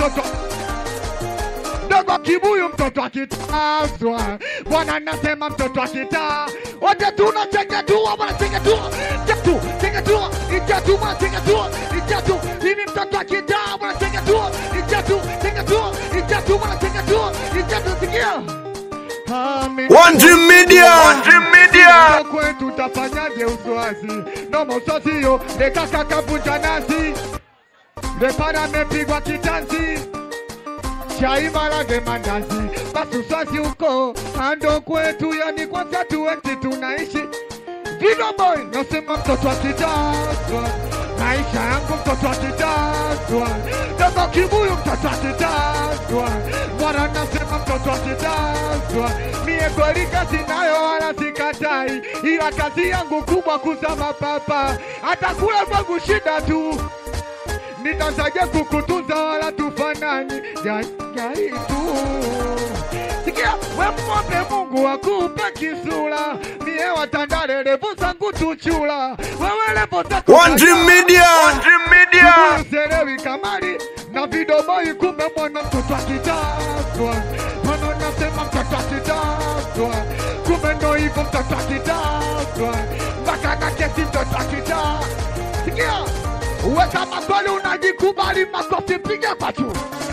mtoto dogo kibuyu mtoto akitazwa bwana nasema mtoto akitaa wote tunachengetua bwana chengetua chetu chengetua ichetu bwana chengetua ichetu hivi mtoto akitaa bwana chengetua ichetu chengetua ichetu bwana chengetua ichetu sikia Amen. One Dream Media. One Dream Media. kwetu tafanyaje uswazi noma uswazio lekakakavunja nazi lepana amepigwa kitanzi chai marage mandazi basi uswazi huko ando kwetu yani kwanza tuweti tunaishi Vino boy nasema mtoto akitazwa maisha yangu mtoto akitazwa dogo kibuyu mtoto akitazwa mwana nasema mtoto akitazwa mie kweli kazi nayo wala sikatai ila kazi yangu kubwa kuzama papa hata kula kwangu shida tu nitazaje kukutunza wala tufanani jajai tu sikia we mwombe Mungu akupe kisura mie watandale levo zangu tuchula wewe levo zako One Dream Media. One Dream Media. Selewi kamari na vidoboi kumbe mwana mtoto akitazwa mwana nasema mtoto akitazwa kumbe ndo hivyo mtoto akitazwa mpaka na kesi mtoto akita sikia uwe kama kweli unajikubali makofi piga kwa juu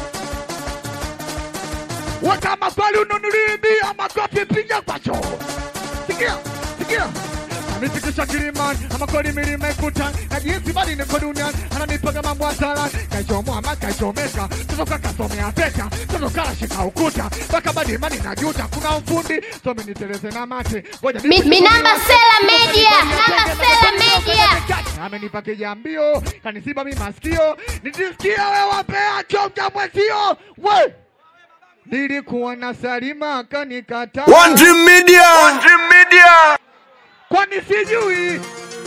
uwe kama kweli ununulibia makofi piga kwa juu sikia sikia anifikisha kilimani ama kweli milima ikuta na jinsi bali niko duniani ananipaga mambo hatara kaichomwa ama kaichomeka totoka kasomea peta totoka shika ukuta mpaka badi imani najuta kuna ufundi somi niteleze na mate ngoja Mi- Minamba Sela Media, Minamba Sela Media. amenipa kijambio kanisiba mi masikio nitisikia wewapea chomja mwezio we nilikuwa na Salima kanikataa One Dream Media. One Dream Media. kwani sijui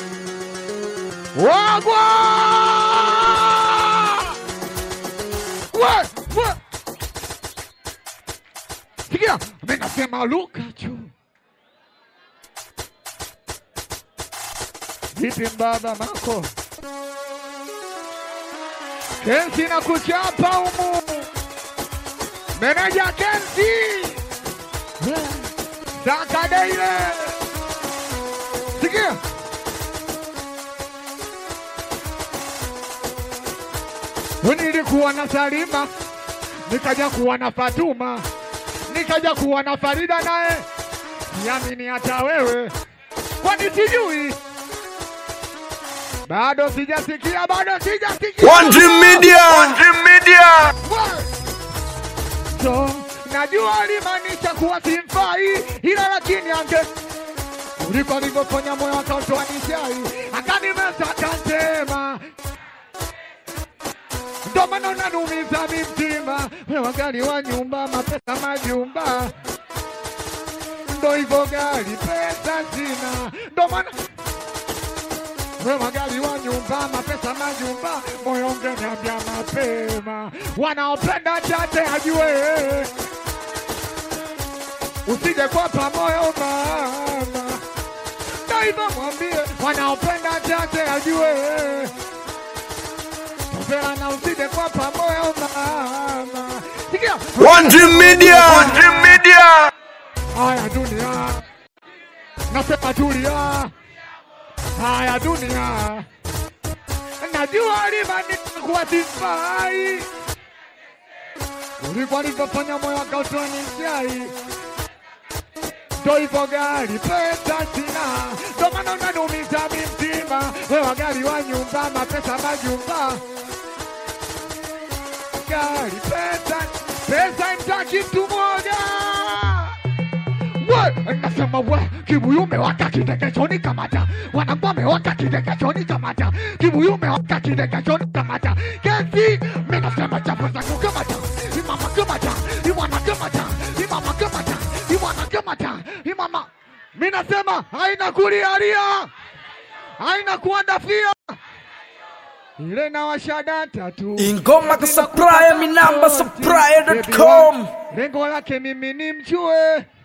wagwa we we sikia mimi nasema luka juu vipi mbaba mako kensi na kuchapa umu meneja kensi sakadeile sikia nilikuwa na Salima, nikaja kuwa na Fatuma, nikaja kuwa na Farida naye siamini hata wewe, kwani sijui bado sijasikia, bado sijasikia. One Dream Media. One Dream Media. So, najua alimaanisha kuwa simfai, ila lakini ange kuliko alivyofanya moyo akautoa nishai, akanimeza akantema ndo maana unanumiza mi mtima, wewe gari wa nyumba, mapesa majumba, ndo hivyo gari, pesa sina, ndo maana wewe gari wa nyumba, mapesa majumba, moyo ungeniambia mapema, wanaopenda tate ajue, usije kwapa moyo mama, ndo hivyo mwambie, wanaopenda tate ajue Topera na usije kwa pamoja mama. Sikia. One Dream Media. One Dream Media. Haya dunia. Nasema tulia. Haya dunia. Najua limanika kuwa sifai. Ulikuwa nilivyofanya moyo akautoa nishai. Ndo hivyo gari pesa sina, ndo maana unanumiza mi mtima. Wewe gari wa nyumba, mapesa majumba, gari pesa pesa imtaki mtu moja. We, nasema we, kibuyu umewaka kidekechoni kamata, wanangu wamewaka kidekechoni kamata, kibuyu umewaka kidekechoni kamata, kesi mi nasema chafu zangu kamata, imama kamata, imwana kamata, imama kamata, imwana kamata, imama mi nasema haina kulialia, haina kuandafia ile na washadata tu ingoma ka supplier minamba supplier.com lengo lake mimi ni mjue